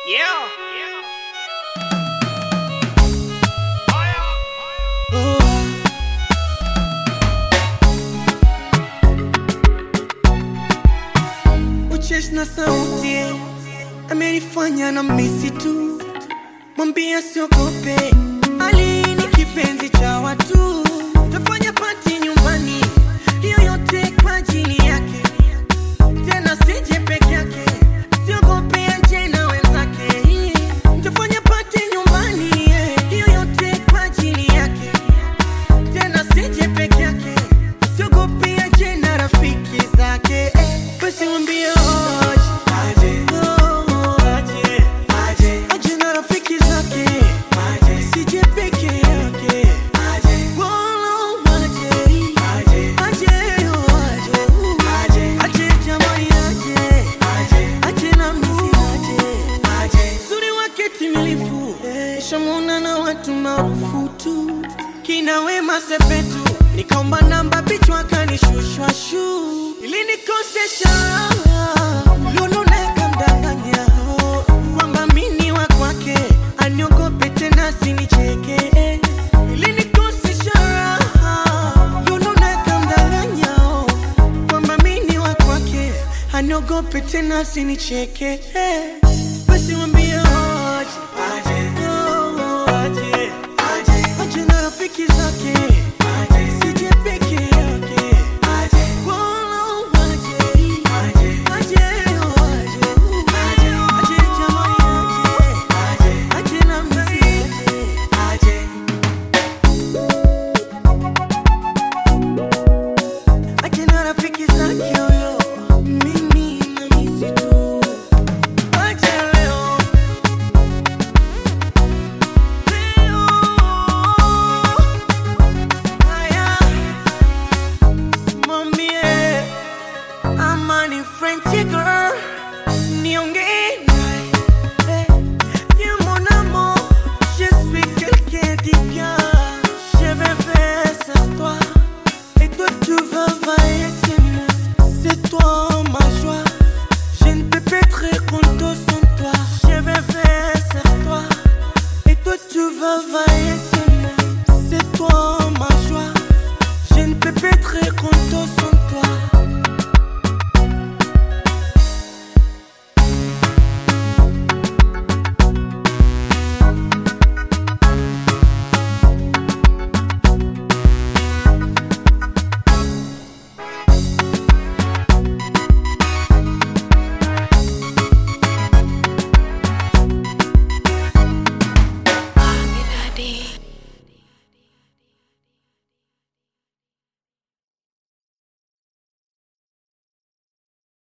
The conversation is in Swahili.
Yeah. Uchesh na sauti amenifanya na misi tu, mwambia siogope, Ali ni kipenzi cha watu, tafanya pati nyumbani, hiyo yote kwa ajili yake, tena sije peke yake, siogope aje na wenzake, tafanya pati nyumbani, hiyo yote kwa ajili yake, tena sije peke yake, siogope aje na rafiki zake, basi mwambie aje, oh, aje, aje na rafiki zake, sije peke yake, Wolo, aje, aje, oh, aje, aje jamani, aje, aje na misi aje, uzuri wake timilifu, shamuna na watu maarufu tu, kina Wema Sepetu, nikaomba namba bichwa kanishushwa shu, ili nikosesha Lulu nakamdanganya kwamba mini wa kwake, aniogope tena sinicheke, ili nikosesha Lulu nakamdanganya kwamba mini wa kwake, aniogope tena sinicheke